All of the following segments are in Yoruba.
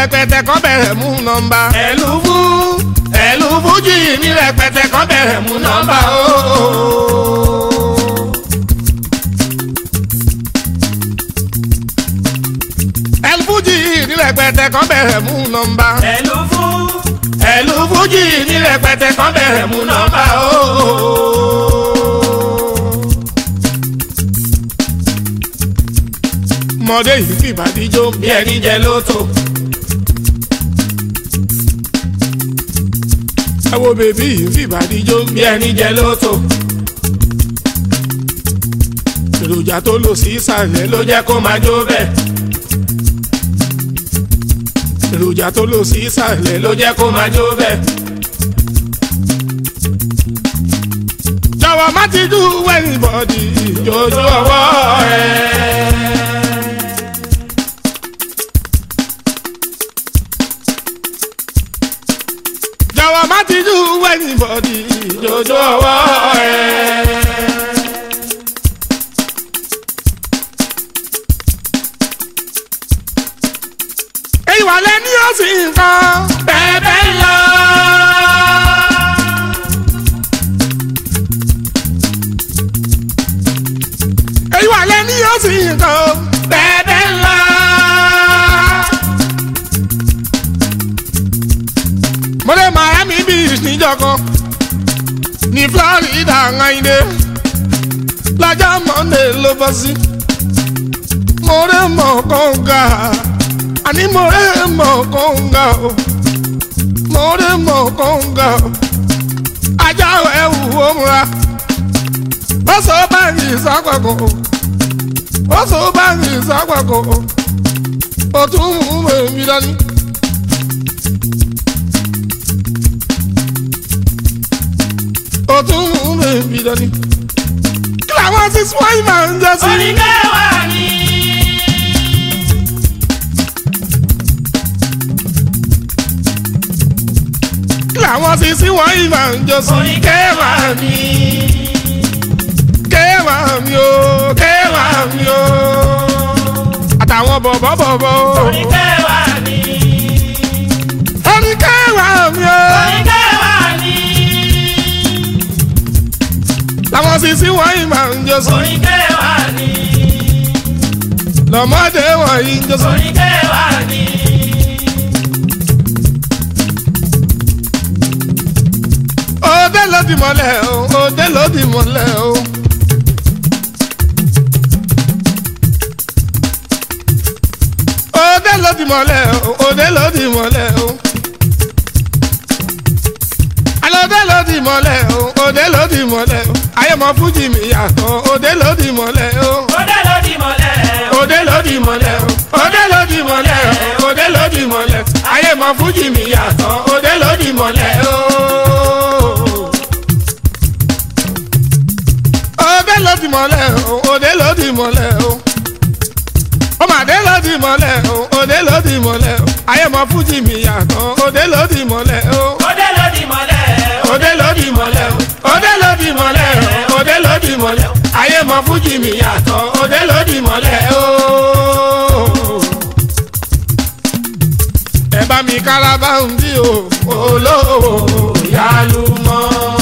rẹpẹtẹ kan bẹ̀rẹ̀ mú nọ́mbà. ẹ̀lú fún ẹ̀lú fújì ní rẹpẹtẹ kan bẹ̀rẹ̀ mú nọ́mbà o. ẹ̀lú fújì ní rẹpẹtẹ kan bẹ̀rẹ̀ mú nọ́mbà. ẹ̀lú fún ẹ̀lú fújì ní rẹpẹtẹ kan bẹ̀rẹ̀ mú nọ́mbà o. mọdé yìí fìbàdí jó bí ẹni jẹ lóto. ẹ wo bèbí yìí fìbàdí jó bí ẹni jẹ lóto. èròjà tó lò sí ìsàlẹ̀ ló jẹ́ kó máa jó bẹ́ẹ̀. èròjà tó lò sí ìsàlẹ̀ ló jẹ́ kó máa jó bẹ́ẹ̀. jọ̀wọ́ má ti dú wẹ́yìn bọ́dì ìjòjò ọwọ́ rẹ̀. jọ̀wọ́ má ti dú wẹ́yìn bọ́dì ìjòjò ọwọ́ rẹ̀. èyí wà lẹ́ni ó sì ń kan bẹ́ẹ̀ bẹ́ẹ̀ lọ. èyí wà lẹ́ni ó sì ń kan bẹ́ẹ̀ bẹ́ẹ̀ lọ. mo dé Miami Beach níjọkan ní Florida ńláyìndé lọ́jọ́ Monday ló bọ́ sí mo dé mọ̀ kọ́ńgà àní mo dé mọ̀ kọ́ńgà o mo dé mọ̀ kọ́ńgà o ajá ẹ̀wù ó múra ó sọ báyìí sápàkọ́ ó sọ báyìí sápàkọ́ ó tún mú bèbí dání. ó tún mú bèbí dání. kí làwọn six wáyé máa ń jẹ́ sí. oníkẹwàá ni. kí làwọn six wáyé máa ń jẹ́ sí. oníkẹwàá ni. kẹwàá mi o kẹwàá mi o àtàwọn bọ̀bọ̀ bọ̀bọ̀ o. oníkẹwàá ni. ó ní kẹwàá mi o. oníkẹwàá ni. làwọn sisi wọ̀nyí máa ń jọ sùn. oníkẹwàá ni. lọ́mọdé wọ̀nyí ń jọ sùn. oníkẹwàá ni. òde ló di mọ́lẹ̀ o òde ló di mọ́lẹ̀ o. òde ló di mọ́lẹ̀ o òde ló di mọ́lẹ̀ o. alóde ló di mọ́lẹ̀ o òde ló di mọ́lẹ̀ o. ayé mọ fújì mi yàtọ̀ òde ló di mọ́lẹ̀ o. Òde ló di mọ́lẹ̀. òde ló di mọ́lẹ̀ o òde ló di mọ́lẹ̀ o òde ló di mọ́lẹ̀ ayé mọ fújì mi yàtọ̀ òde ló di mọ́lẹ̀ o. òde ló di mọ́lẹ̀ o òde ló di mọ́lẹ̀ o ọmọdé ló di mọ́lẹ̀ o òde ló di mọ́lẹ̀ o ayé mọ fújì mi yàtọ̀ òde ló di mọ́lẹ̀ o. Òde ló di mọ́lẹ̀. òde ló di mọ́lẹ̀ o òde ló di mọ́lẹ̀ o òde ló di mọ́lẹ̀ o ayé mọ fújì mi yàtọ̀ òde ló di mọ́lẹ̀ o. ẹ bá mi kárábà ń bí o olówó yálù mọ́.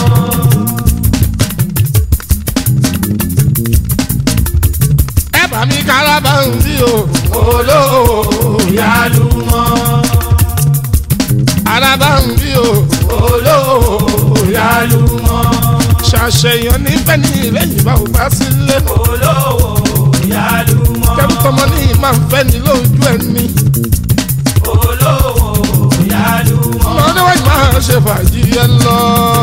ẹ bá mi kárábà ń bí o olówó yálù mọ́. arábà ń bí o olówó yálù mọ́. ṣàṣeyàn nífẹ̀ẹ́ ní ilé ìbá ò bá sílé. Olówó yálùmọ́. kẹ́rù tọmọ ní ìmọ̀ nfẹ́ ní lójú ẹni. Olówó yálùmọ́. lọ́dọ̀ wájú máa ṣe fàájì ẹ lọ.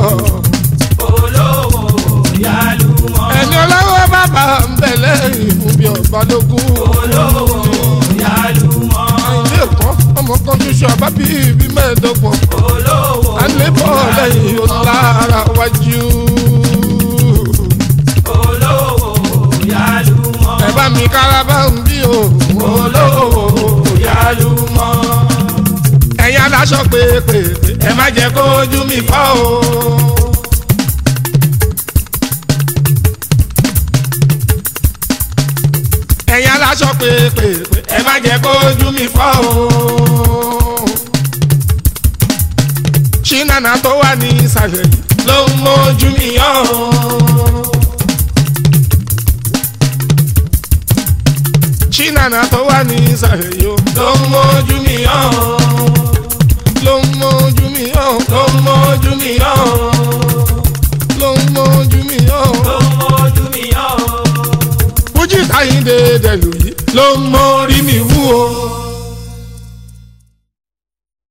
Olówó yálùmọ́. ẹni ọlọ́wọ́ bàbá ń bẹ̀ lẹ́yìn fún bí ọ̀bálógún. Olówó yálùmọ́. ilé ẹ̀kọ́ ọmọ kan ṣoṣo àbá bí ibi mẹ́ẹ̀ẹ́dọ́gbọ̀n. Olówó alébọ̀ lẹ́yìn ọ̀lára wájú. olówó yálùmọ́. ẹ bá mi kárábà ń bí o. Olówó yálùmọ́. ẹ̀yin aláṣọ pépè ẹ má jẹ́ kó ojú mi fọ́ o. ẹ̀yin aláṣọ pépè ẹ má jẹ́ kó ojú mi fọ́ o. ṣínàna tó wà ní ìsàlẹ̀ yìí ló ń mójú mi yọ̀ ṣínàna tó wà ní ìsàlẹ̀ yìí ó ló ń mójú mi yọ̀